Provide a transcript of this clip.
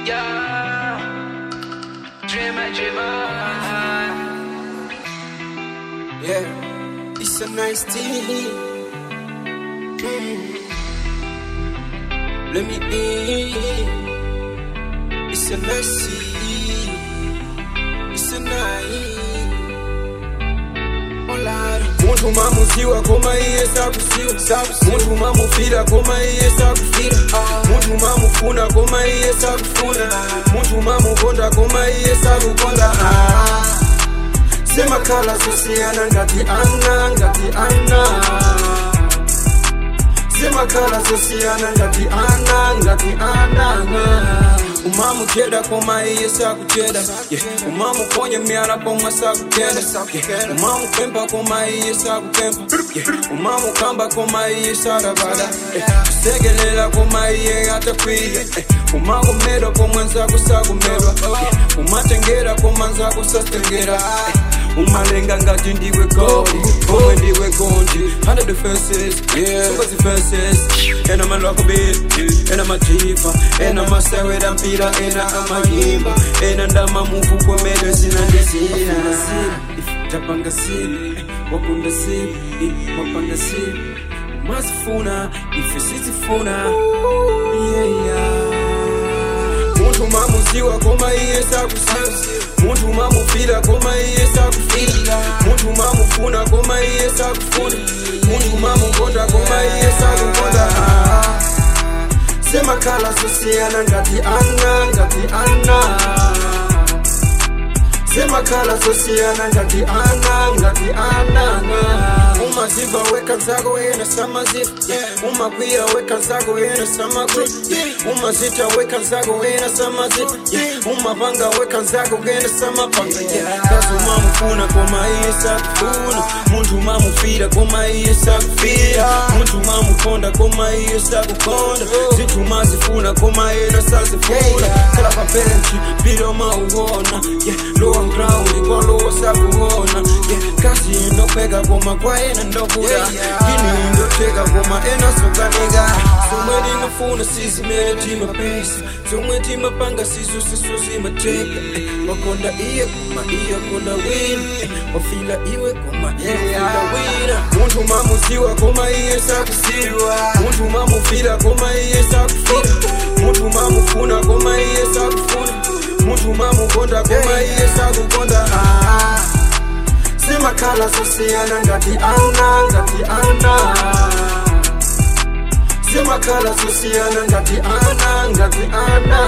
Yeah, dreamer, dreamer. Yeah, it's a nice tea. Mm. Let me in. It's a nice tea. It's a nice. Olari. Muntu mamuziwa koma iye sakusiwa muntu mamufira koma iye sakufira muntu mamufuna koma iye sakufuna muntu mamukonda koma iye sakukonda Ah. semakhala sosiyana ngati ana ngati ana semakhala sosiyana ngati ana ngati ana umamujeda koma iye sakucheda yeah. umamuponya myala koma sakutenda yeah. umamupempa koma iye sakupempa yeah. umamukamba koma iye sarabada yeah. kusegelela koma iye atakwiya yeah. umakumedwa komwenzako sakumedwa yeah. umatengera komanzako sastengera yeah. umalenga ngati ndiwe goli omwe ndiwe gondi 100 defenses songa zifenses ena malwako bit ena majifa ena masewera mpira ena amayimba ena ndamamuvu kwemedwe zina ndizina tapanga sili wakunda sili wapanga sili mazifuna ife sizifuna yeah, yeah. muntu mamuziwa koma iye sakusiwa muntu mamufira koma iye sakufira muntu mamufuna koma iye sakufuna muntu mamukonda koma iye sakukonda Ah. semakhala sosiyana ngati ana ngati ana semakhala sosiyana ngati ana ngati ana umaziva weka nzako yena samaziva umakwiya weka nzako yena samakwiya umazita weka nzako yena samaziva umapanga weka nzako yena samapanga kazi umamufuna koma iye sakufuna muntu mamufira koma iye sakufira muntu mamukonda koma iye sakukonda zinthu mazifuna koma yena sazifuna khala pabenchi bilo mauona yeah. lowa ground kwalowo sakuona yeah. kazi indopheka koma kwayena ndokuda yini indoteka koma ena sokanika zomwe timafuna sizimele timapesa zomwe timapanga sizo siso zimateka wakonda iye koma iye konda wina wafila iwe koma iye wafila wina muntu mamuziwa koma iye sakusiwa muntu mamufira koma iye sakufira muntu mamufuna koma iye sakufuna muntu mamukonda koma iye sakukonda Ah. semakhala sosiyana ngati ana ngati ana semakhala sosiyana ngati ana ngati ana